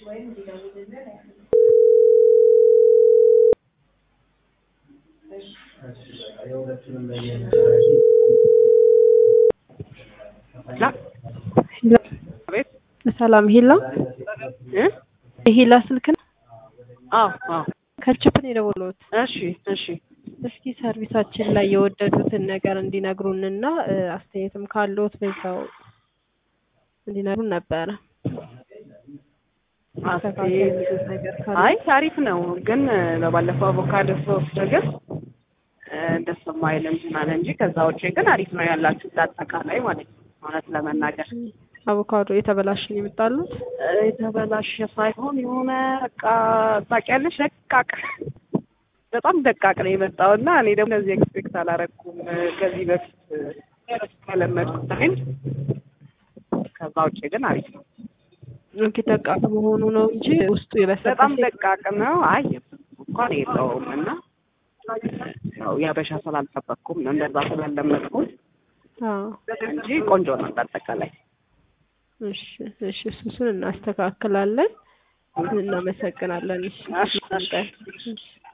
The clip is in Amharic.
ሰላም ሂላ የሂላ ስልክ ነው? አዎ አዎ። ከችፕን የደወሉት እሺ እሺ። እስኪ ሰርቪሳችን ላይ የወደዱትን ነገር እንዲነግሩንና አስተያየትም ካለዎት በዛው እንዲነግሩን ነበረ። አስተያየት ነገር ካለ አይ አሪፍ ነው፣ ግን በባለፈው አቮካዶ ሶስት ግን ደስ የማይል እንትን አለ እንጂ ከዛ ውጭ ግን አሪፍ ነው ያላችሁ አጠቃላይ ማለት ነው። እውነት ለመናገር አቮካዶ የተበላሽን የመጣሉት የተበላሸ ሳይሆን የሆነ በቃ ታውቂያለሽ፣ ደቃቅ በጣም ደቃቅ ነው የመጣው እና እኔ ደግሞ እንደዚህ ኤክስፔክት አላረኩም ከዚህ በፊት ከለመድኩት አይደል። ከዛ ውጭ ግን አሪፍ ነው። ኦኬ ደቃቅ መሆኑ ነው እንጂ ውስጡ የበሰበሰ በጣም ደቃቅ ነው። አይ እንኳን የለውም እና ያው ያበሻ ስላልጠበቅኩም ነው እንደዛ ስላለመድኩት አዎ እንጂ ቆንጆ ነው በአጠቃላይ። እሺ እሺ፣ እሱን እናስተካክላለን። እናመሰግናለን። እሺ እሺ፣ እሺ። እሺ